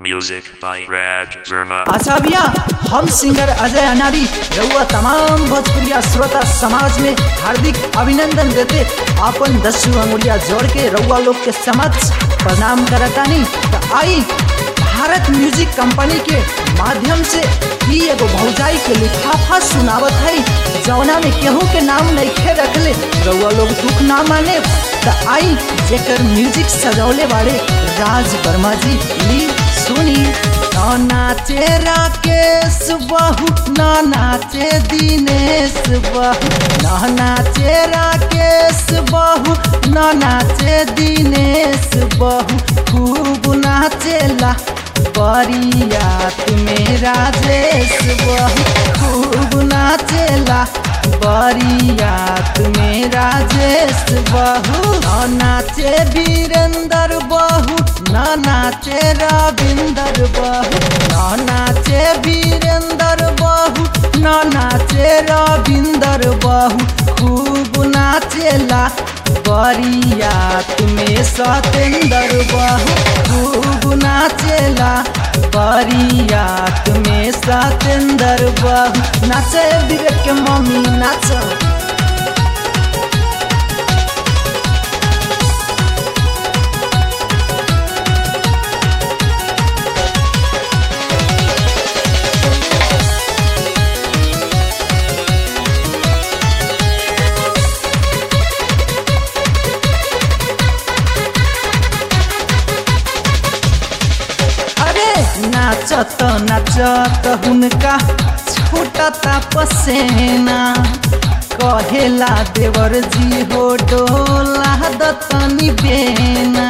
Music by Raj Verma. अच्छा भैया हम सिंगर अजय अनारी रउआ तमाम भोजपुरिया श्रोता समाज में हार्दिक अभिनंदन देते अपन दसू अंगुलिया जोड़ के रउआ लोग के समक्ष प्रणाम करतानी तो आई भारत म्यूजिक कंपनी के माध्यम से ही एगो भौजाई के लिफाफा सुनावत है जौना में केहू के नाम नइखे रखले रउआ लोग दुख ना माने तो आई जेकर म्यूजिक सजौले बाड़े राज वर्मा जी ली सुनी ना नाचे राकेश बहू ना नाचे दिनेश बहू ना नाचे राकेश बहू ना नाचे दिनेश बहू खूब नाचेला बरियात में राजेश बहू खूब नाचेला बरियात में राजेश बहू न नाचे वीरेंद्र बहू न नाचे रविंदर बहू न नाचे वीरेंद्र बहू न नाचे रविंदर बहू खूब नाचेला बरियात में सतेंद्र बहू खूब नाचेला बरियात में सतेंद्र बहू नाचे विवेक के मम्मी नाच अरे नाचत नाचत हुनका छूटता पसेना कहेला देवर जी हो डोला दतनी बेना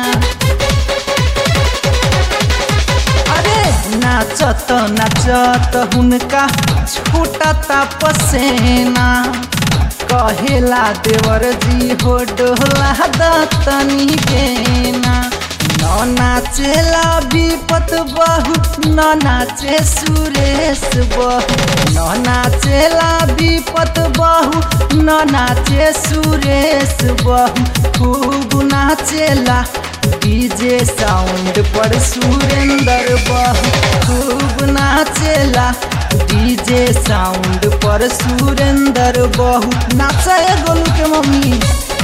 अरे नाचत नाचत हुनका छूटता पसेना कहेला देवर जी हो डोला दतनी बेना न नाचेला विपत बहु न नाचे सुरेश बहु न नाचेला विपत बहु न नाचे सुरेश बहु खूब नाचेला डीजे साउंड पर सुरेंद्र बहु खूब नाचेला डीजे साउंड पर सुरेंद्र बहु नाचे गोलू के मम्मी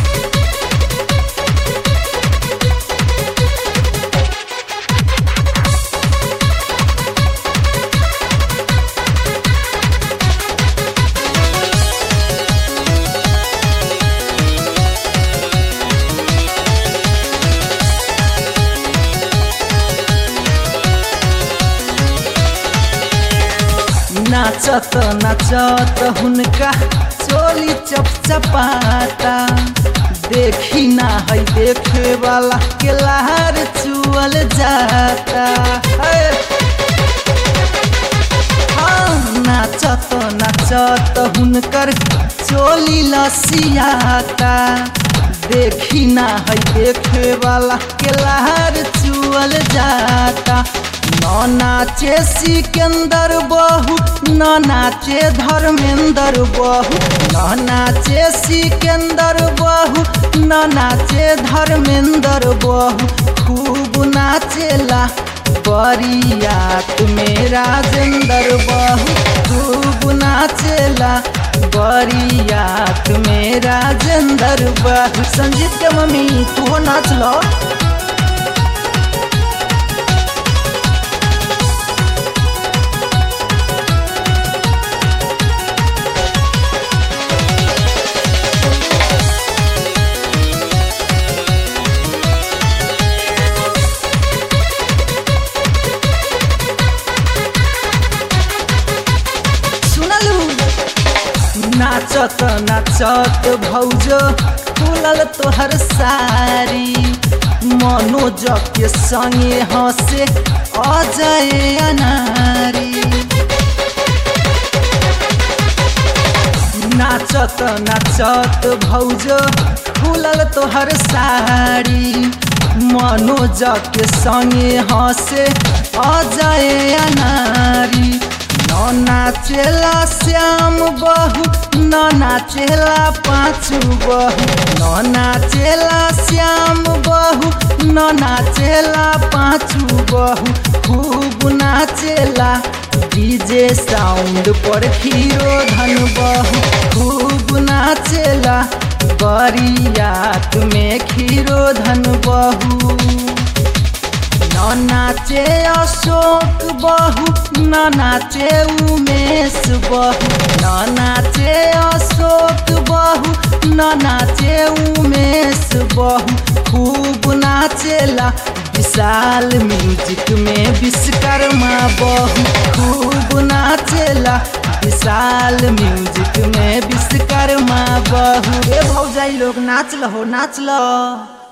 नाचत नाचत हुनका चोली चपचपाता देखी ना है देखे वाला के लहर चुअल जाता है। हाँ, नाचत नाचत हुनकर चोली लसियाता देखी ना है देखे वाला के लहर चुअल जाता न नाचे सिकंदर बहू न नाचे धर्मेंद्र बहू न नाचे सिकंदर बहू न नाचे धर्मेंद्र बहू खूब नाचेला बरियात में राजेंद्र बहू खूब नाचेला बरियात में राजेंद्र बहू संजीत के मम्मी तू नाच लो सुनलू नाचत नाचत भौजो खुलल तोहर सारी मनोज के संगे हंसे अजय अनारी नाचत नाचत भौजो खुलल तोहर साड़ी मनोज के संगे हंसे अजय अनारी न नाचेला श्याम बहू न नाचेला पाँचू बहू न नाचेला श्याम बहू न नाचेला पाँचू बहू खूब नाचेला डीजे साउंड पर हीरो धन बहू खूब नाचेला बरियात में खीरो धन बहू न नाचे अशोक बहू न नाचे उमेश बहू न नाचे अशोक बहू न नाचे उमेश बहू खूब नाचेला विशाल म्यूजिक में विश्वकर्मा बहू खूब नाचेला विशाल म्यूजिक में विश्वकर्मा बहू ए भौजाई लोग नाच लो नाच लो